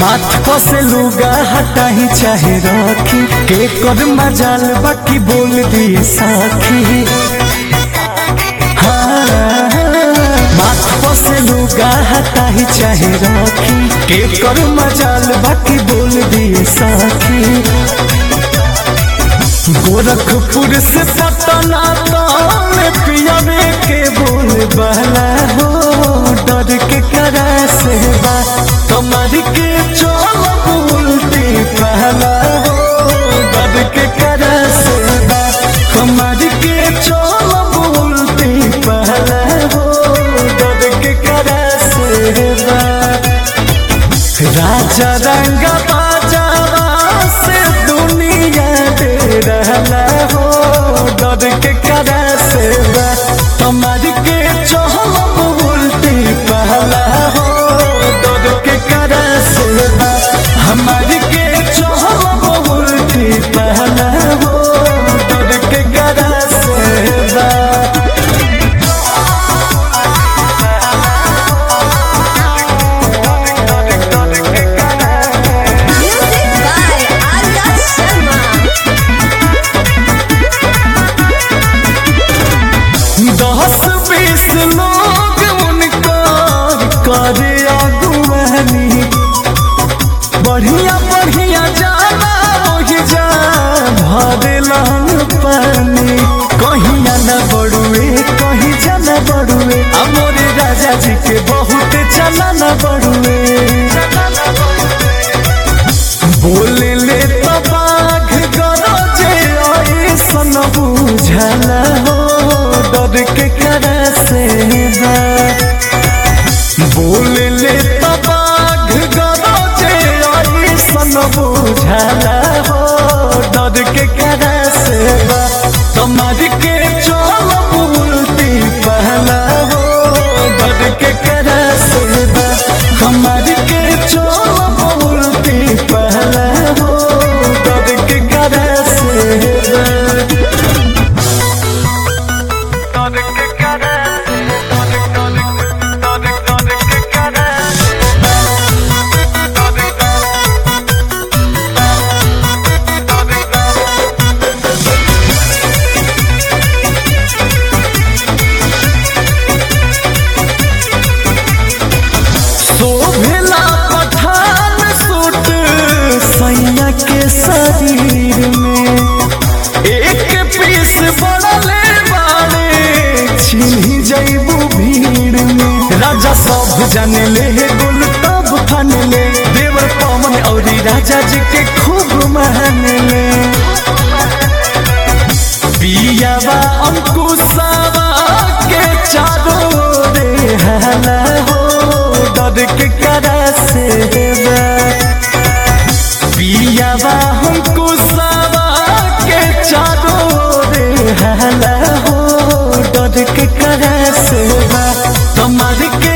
माथ पर से लुगा हटाही चाहे रखी के कर मजाल बाकी बोल दिए साखी हाँ, माथ पर से लुगा हटाही चाहे रखी के कर मजाल बाकी बोल दिए साखी गोरखपुर से पटना में पियावे के बोल बहला हो डर के करा से बा कमर के चोल उल्टी पहला हो डर के करा से बा कमर के चोल उल्टी पहला हो डर के करा से बा राजा रंग बाजारा से दुनिया दे रहला हो डर के करा से बा कमर के चोल उल्टी पहला हो डर के करा से बा हमार के चोल उल्टी पहला हो डर के करा से बा Music by Arya Sharma. दस बीस लोग उनका करे अगुवानी बढ़िया बढ़िया जाना वही जा भरे लहन पानी कहीं न बड़ुए कहीं जाना बड़ुए अमोरे राजा जी के बहुत चला न बड़ुए बोले ले तो बाघ गरजे ऐसन बुझला हो डर के करा से बा बोले ले तो बाघ गरजे ऐसन बुझला हो डर के करा से बा कमर के चोल उल्टी पहला हो डर के करा से बा कमर के चोल उल्टी पहला हो डर के करा से बा शोभला पठान सूट सैया के शरीर में एक पीस बड़ले बाड़े छिन्ही जैबू भीड़ में राजा सब जाने ले गुल तब फन ले देवर पवन और राजा जी के खूब मान ले पियावा अंकुशावा के चारों रे हला हो डर के करा से बा पियावा अंकुशावा के चारों रे हला हो डर के करा से बा कमर के